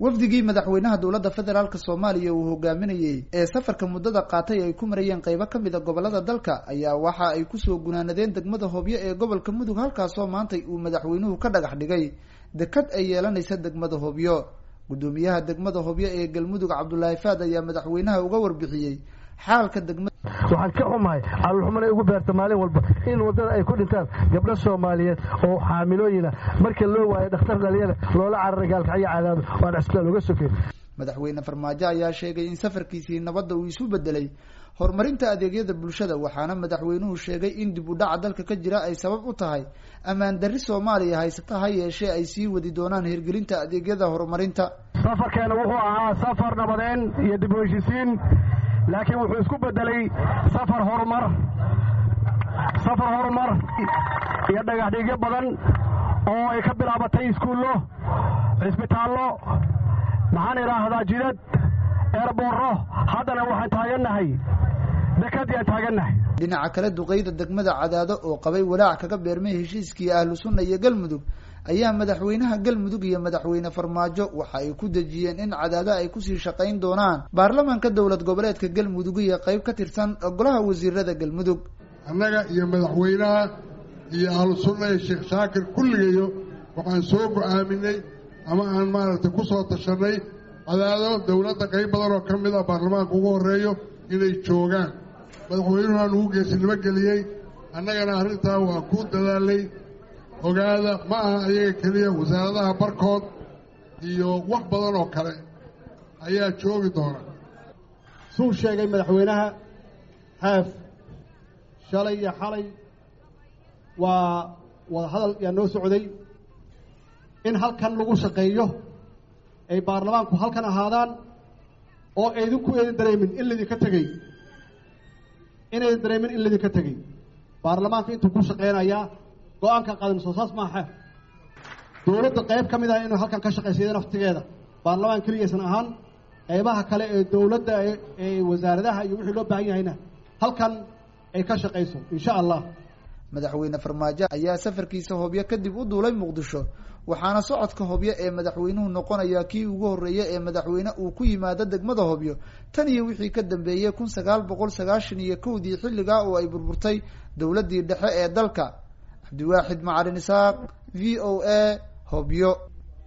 wafdigii madaxweynaha dowladda federaalk soomaaliya uu hogaaminayey ee safarka muddada qaatay ay ku marayeen qeybo ka mid a gobolada dalka ayaa waxa ay kusoo gunaanadeen degmada hobyo ee gobolka mudug halkaasoo maantay uu madaxweynuhu ka dhagax dhigay dekad ay yeelanaysa degmada hobyo guddoomiyaha degmada hobyo ee galmudug cabdulaahi faad ayaa madaxweynaha uga warbixiyey xaalka degmada waxaan ka xumahay caloolxuman ay ugu beerta maalin walba in waddada ay ku dhintaan gabdho soomaaliyeed oo xaamilooyina marka loo waayo dhakhtar dhalinyada loola cararay gaalkacyo cadaado waan cisbitaal uga sokeen madaxweyne farmaajo ayaa sheegay in safarkiisii nabadda uu isu bedelay horumarinta adeegyada bulshada waxaana madaxweynuhu sheegay in dib u dhaca dalka ka jira ay sabab u tahay ammaan darri soomaaliya haysata ha yeeshee ay sii wadi doonaan hirgelinta adeegyada horumarinta safarkeena wuxuu ahaa safar nabadeen iyo dib u heshisiin laakiin wuxuu isku bedelay safar horumar safar horumar iyo dhagaxdhigyo badan oo ay ka bilaabatay iskuullo cisbitaallo maxaan idhaahdaa jidad eerboorro haddana waxaan taagannahay dekadii aan taagannahay dhinaca kale duqeyda degmada cadaado oo qabay walaac kaga beermay heshiiskii ahlu sunna iyo galmudug ayaa madaxweynaha galmudug iyo madaxweyne farmaajo waxa ay ku dejiyeen in cadaado ay kusii shaqayn doonaan baarlamaanka dowlad goboleedka galmudug iyo qeyb ka tirsan golaha wasiirada galmudug annaga iyo madaxweynaha iyo ahlu sunna iyo sheekh shaakir kulligayo waxaan soo go-aaminay ama aan maaragtay ku soo tashanay cadaado dowladda qayb badan oo ka mid ah baarlamaanka ugu horreeyo inay joogaan madaxweynuhu aan ugu geesinimo geliyey annagana arrintaa waa ku dadaalay ogaada ma aha ayaga keliya wasaaradaha barkood iyo wax badan oo kale ayaa joogi doona suu sheegay madaxweynaha xaaf shalay iyo xalay waa wadahadal yaa noo socday in halkan lagu shaqeeyo ay baarlamaanku halkan ahaadaan oo aydinku aydan dareemin in laydinka tegey inaydan dareemin in laydinka tegey baarlamaanka intuu ku shaqeynayaa go-aanka qaadin soo saas maaha dowladda qayb ka mid ah inuu halkan ka shaqaysayda naftigeeda baarlamaan keliyaysan ahaan qaybaha kale ee dowladda ee wasaaradaha iyo wixii loo baahan yahayna halkan ay ka shaqayso insha allah madaxweyne farmaajo ayaa safarkiisa hobyo kadib u duulay muqdisho waxaana socodka hobyo ee madaxweynuhu noqonaya kii ugu horreeya ee madaxweyne uu ku yimaado degmada hobyo tan iyo wixii ka dambeeyey kun sagaal boqol sagaashan iyo kowdii xilligaa oo ay burburtay dowladdii dhexe ee dalka cabdiwaaxid macalin isaaq v o a hobyo